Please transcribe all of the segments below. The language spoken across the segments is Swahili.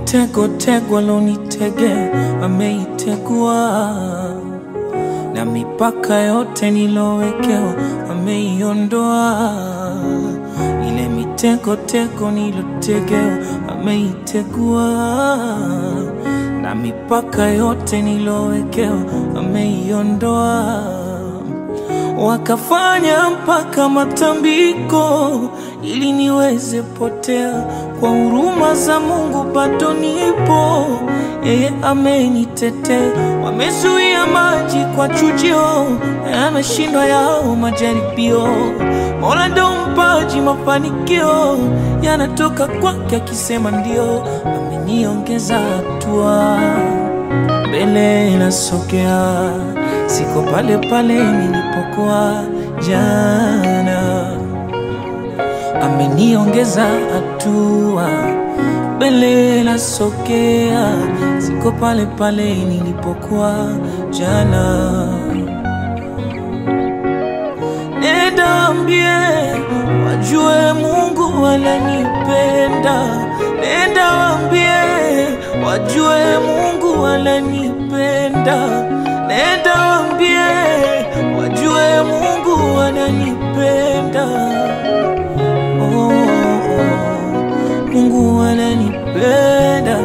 mitego tego alonitegea ameitegua, na mipaka yote nilowekewa ameiondoa. Ile mitego tego nilotegewa ameitegua, na mipaka yote nilowekewa ameiondoa wakafanya mpaka matambiko ili niweze potea. Kwa huruma za Mungu bado nipo, yeye amenitetea. Wamezuia maji kwa chujio, yameshindwa yao majaribio. Mola ndo mpaji mafanikio, yanatoka kwake akisema ndio. Ameniongeza hatua mbele nasogea, siko pale pale nilipokuwa jana. Ameniongeza hatua, mbele nasogea, siko pale pale nilipokuwa jana. Nenda ambie wajue Mungu ananipenda. Nenda waambie wajue Mungu ananipenda. Nenda waambie wajue Mungu ananipenda. Oh, oh, Mungu ananipenda.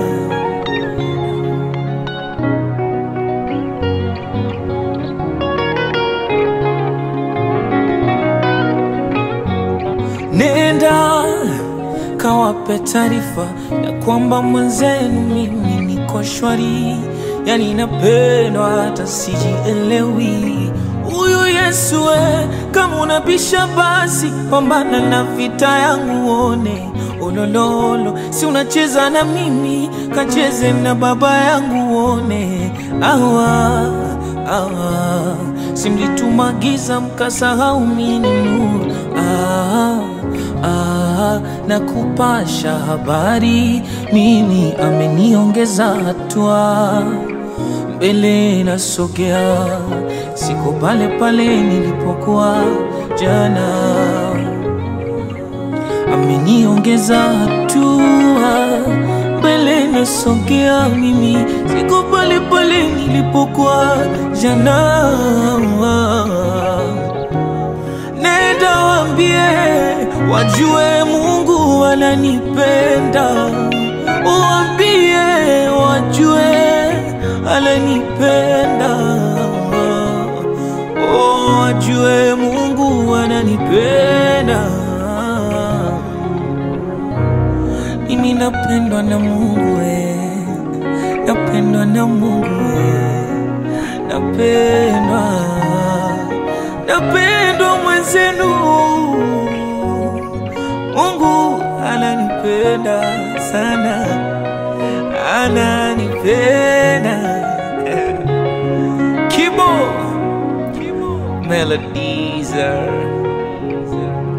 Nenda kawape taarifa ya kwamba mwenzenu mimi niko shwari, yani napendwa hata sijielewi. Huyu Yesu we, kama unabisha basi pambana na vita yangu uone olololo, si unacheza na mimi, kacheze na baba yangu uone awa awa, si mlitumagiza mkasahau mimi nuru ah, ah, na kupasha habari mimi ameniongeza hatua mbele nasogea, siko pale pale nilipokuwa jana. Ameniongeza hatua, mbele nasogea, mimi siko pale pale nilipokuwa jana. Nenda waambie wajue Mungu ananipenda, waambie wajue ananipenda, oh, wajue Mungu ananipenda. Mimi napendwa na Mungu we, napendwa na Mungu we, napendwa, napendwa mwenzenu. Mungu ananipenda sana, ananipenda. Kibo Melodies are